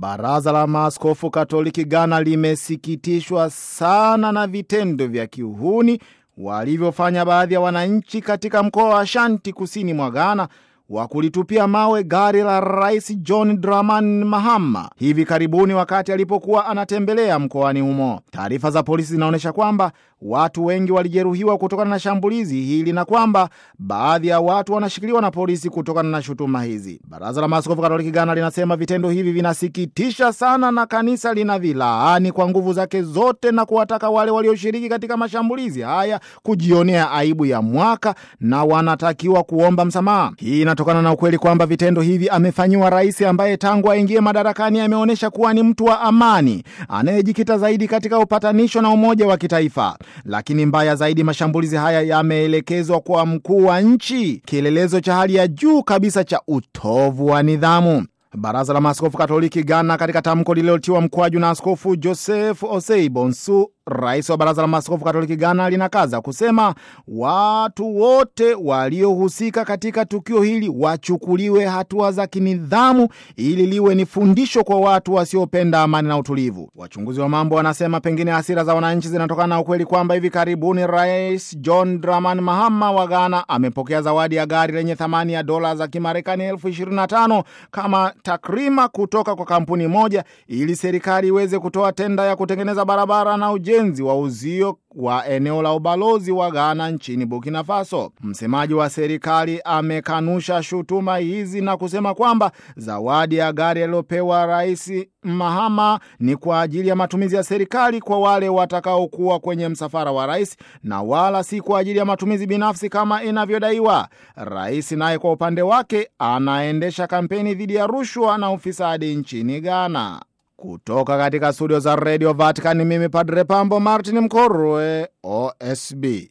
Baraza la Maaskofu Katoliki Ghana limesikitishwa sana na vitendo vya kiuhuni walivyofanya baadhi ya wananchi katika mkoa wa Ashanti kusini mwa Ghana wa kulitupia mawe gari la Rais John Dramani Mahama hivi karibuni wakati alipokuwa anatembelea mkoani humo. Taarifa za polisi zinaonyesha kwamba watu wengi walijeruhiwa kutokana na shambulizi hili na kwamba baadhi ya watu wanashikiliwa na polisi kutokana na shutuma hizi. Baraza la Maaskofu Katoliki Ghana linasema vitendo hivi vinasikitisha sana na kanisa linavilaani kwa nguvu zake zote na kuwataka wale walioshiriki katika mashambulizi haya kujionea aibu ya mwaka na wanatakiwa kuomba msamaha. Hii inatokana na ukweli kwamba vitendo hivi amefanyiwa rais ambaye tangu aingie madarakani ameonyesha kuwa ni mtu wa amani anayejikita zaidi katika upatanisho na umoja wa kitaifa. Lakini mbaya zaidi, mashambulizi haya yameelekezwa kwa mkuu wa nchi, kielelezo cha hali ya juu kabisa cha utovu wa nidhamu. Baraza la Maaskofu Katoliki Ghana, katika tamko lililotiwa mkwaju na Askofu Joseph Osei Bonsu, rais wa Baraza la Maaskofu Katoliki Ghana, linakaza kusema watu wote waliohusika katika tukio hili wachukuliwe hatua za kinidhamu ili liwe ni fundisho kwa watu wasiopenda amani na utulivu. Wachunguzi wa mambo wanasema pengine hasira za wananchi zinatokana na ukweli kwamba hivi karibuni Rais John Dramani Mahama wa Ghana amepokea zawadi ya gari lenye thamani ya dola za Kimarekani elfu ishirini na tano kama takrima kutoka kwa kampuni moja ili serikali iweze kutoa tenda ya kutengeneza barabara na ujenzi wa uzio wa eneo la ubalozi wa Ghana nchini Burkina Faso. Msemaji wa serikali amekanusha shutuma hizi na kusema kwamba zawadi ya gari aliyopewa Rais Mahama ni kwa ajili ya matumizi ya serikali kwa wale watakaokuwa kwenye msafara wa rais na wala si kwa ajili ya matumizi binafsi kama inavyodaiwa. Rais naye kwa upande wake anaendesha kampeni dhidi ya rushwa na ufisadi nchini Ghana. Kutoka katika studio za Radio Vatican, mimi Padre Pambo Martin Mkorwe, OSB.